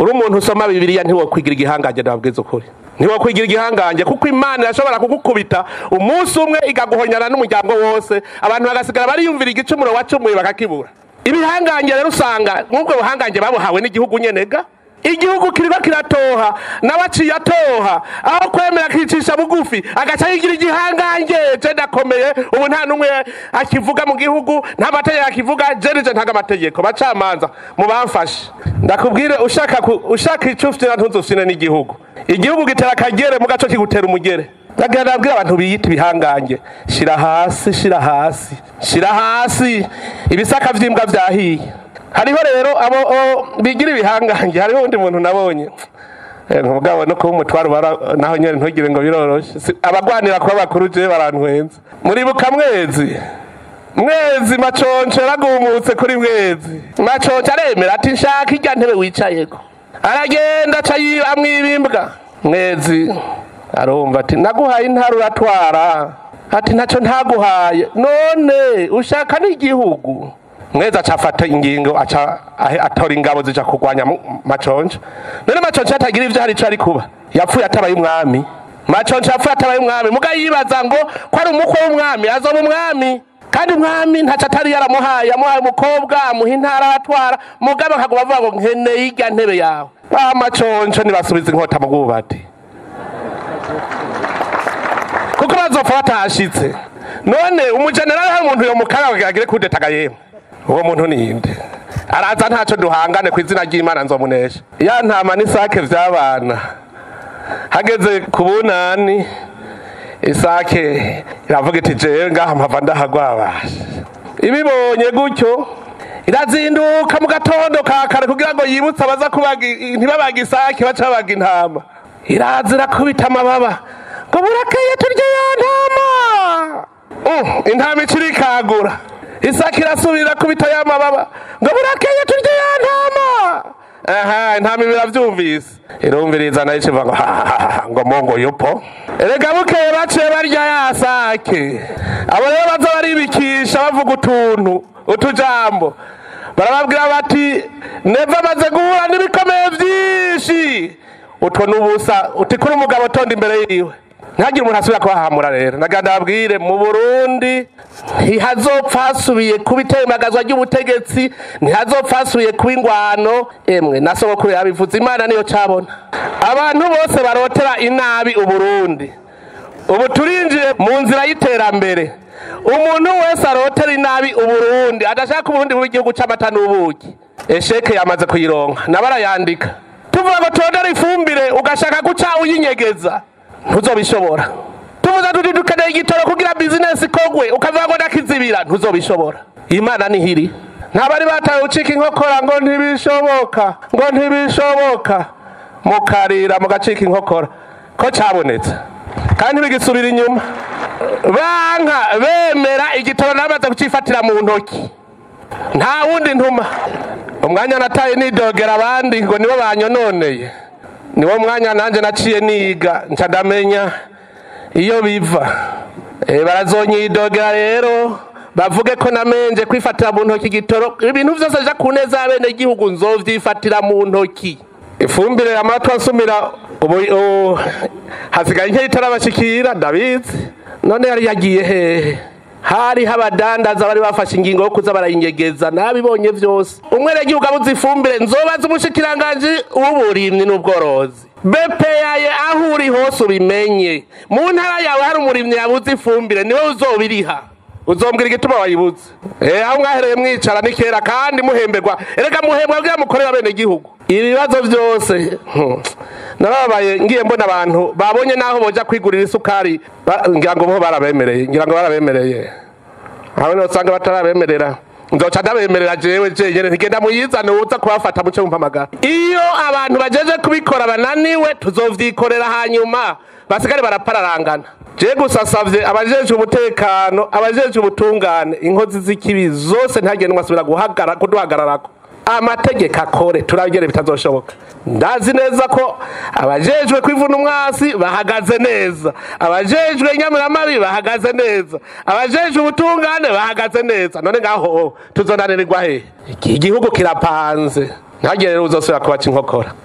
uri umuntu usoma bibiliya ntiwokwigira igihangange ndababwiza ukuri ntiwokwigira igihangange kuko imana irashobora kugukubita umunsi umwe igaguhonyana n'umuryango wose abantu bagasigara bariyumvira igicumuro wacumuye bakakibura ibihangange rero usanga nk'ubwo buhangange babuhawe n'igihugu nyenega igihugu kiriko kiratoha nawe aciye atoha aho kwemera akicisha bugufi agaca yigira igihangange je ndakomeye ubu nta n'umwe akivuga mu gihugu nta mategeko akivuga je nije ntaga amategeko bacamanza mubamfashe ndakubwire ushaka ku- ushaka ico ufite ntuzufine n'igihugu igihugu gitera akagere mu gaco kigutera umugere ndagira ndabwira abantu biyita ibihangange shira hasi shira hasi shira hasi ibisaka vy'imbwa vyahiye hariho rero abo o- bigira ibihangange hariho undi muntu nabonye Eh, mugabo no kuba umutwaro bara- naho nyene ntugire ngo biroroshe Si- abagwanira kuba bakuru je barantwenza muribuka mwezi mwezi maconco yaragumutse kuri mwezi maconco aremera ati nshaka irya ntebe wicayeko aragenda aca yi- amwibimbwa mwezi arumva ati naguhaye intara uratwara ati ntacyo ntaguhaye none ushaka n'igihugu mwezi aca afata ingingo aca ahe- atora ingabo zija kurwanya mu- maconco none maconco atagira ivyo hari ico ari kuba yapfuye atabaye umwami maconco yapfuye atabaye umwami muga yibaza ngo ko ari umukwe w'umwami azoba umwami kandi umwami ntaco atari yaramuhaye yamuhaye umukobwa amuha intara aratwara mugabe akaguma avuga ngo nkeneye irya ntebe yawe ba maconco nibasubiza inkota mu bwubati kuko bazopfa batashitse none umujenerali hari umuntu yomukara kugira agire kudetaga yemwe uwo muntu ninde araza ntaco duhangane ku izina ry'imana nzomunesha ya ntama n'isake vy'abana hageze ku bunani isake iravuga iti jewe ngaha mpava ndahagwabasha ibibonye gutyo irazinduka mu gatondo ka kare kugira ngo yibutse abaza kubaga i- ntibabaga isake baca babaga intama iraza irakubita amababa ngo burakeye turya ya ntama Mm, intama ikiri ikagura isake irasubira kubita ya mababa ngo burakeye turya ya ntama aha intama ibi iravyumvise irumviriza nayo ikivuga ngo "hahaha, ngo mongo yupo erega bukeye baciye barya ya sake abo rero baza baribikisha bavuga utuntu utujambo barababwira bati neva amaze guhura n'ibikomeye vyinshi utwo n'ubusa uti kuri umugabo tonda imbere yiwe ntihagire umuntu asubira kubahamura rero nagira ndababwire mu burundi ntihazopfa hasubiye kuba itembagazwa ry'ubutegetsi ntihazopfa hasubiye kuba ingwano emwe na sogokuru yabivuze imana niyo cabona abantu bose barotera inabi uburundi ubu turinjiye mu nzira y'iterambere umuntu wese arotera inabi uburundi adashaka uburundi buba igihugu c'amata n'ubuki esheke yamaze kuyironka nabo arayandika tuvuga ngo tondera ifumbire ugashaka guca uyinyegeza ntuzobishobora tuvuze tuti dukeneye igitoro kugira bizinesi ikogwe ukavuga ngo ndakizibira ntuzobishobora imana nihiri ntabari batawe ucika inkokora ngo ntibishoboka ngo ntibishoboka mukarira mugacika inkokora ko cabonetse kandi ntibigisubira inyuma banka bemera igitoro namaze kucifatira mu ntoki nta wundi ntuma umwanya nataye nidogera abandi ngo nibo banyononeye niwo mwanya nanjye naciye niga nca ndamenya iyo biva Eh, barazonyidogera rero bavuge ko namenje kwifatira mu ntoki igitoro ibintu byose bija ku neza y'abene gihugu nzovyifatira mu ntoki ifumbire amatwi asumira ubu ubu hasigaye nke itarabashikira ndabizi none yari yagiye hehe hariho abadandaza bari bafashe ingingo yo kuza barayinyegeza nabibonye vyose umwenegihugu abuze ifumbire nzobaza umushikiranganji w'uburimyi n'ubworozi bepeyaye aho uri hose ubimenye mu ntara yawe hari umurimyi yabuze ifumbire niwe uzobiriha uzombwira igituma wayibuze eh aho mwahereye mwicara ni kera kandi muhemberwa erega muhembwa kugira mukorera bene gihugu ibibazo byose hmm, narababaye ngiye mbona abantu babonye naho boja kwigurira isukari ba- ngira ngo bo barabemereye ngira ngo barabemereye aho niho usanga batarabemerera nzoca ndabemerera jewe jenyene ntigenda muyizane uza kubafata muce mumpamagara iyo abantu bajeje kubikora bananiwe tuzovyikorera hanyuma basigare barapararangana je gusa savye abajeje umutekano abajeje ubutungane inkozi z'ikibi zose ntagende mwasubira guhagara kuduhagararako amategeko akore turabigere bitazoshoboka ndazi neza ko abajejwe kwivuna umwasi bahagaze neza abajejwe nyamiramabi bahagaze neza abajejwe ubutungane bahagaze neza none ngaho tuzonanirirwa he igihugu kirapanze ntagire rero uzosubira kubaca inkokora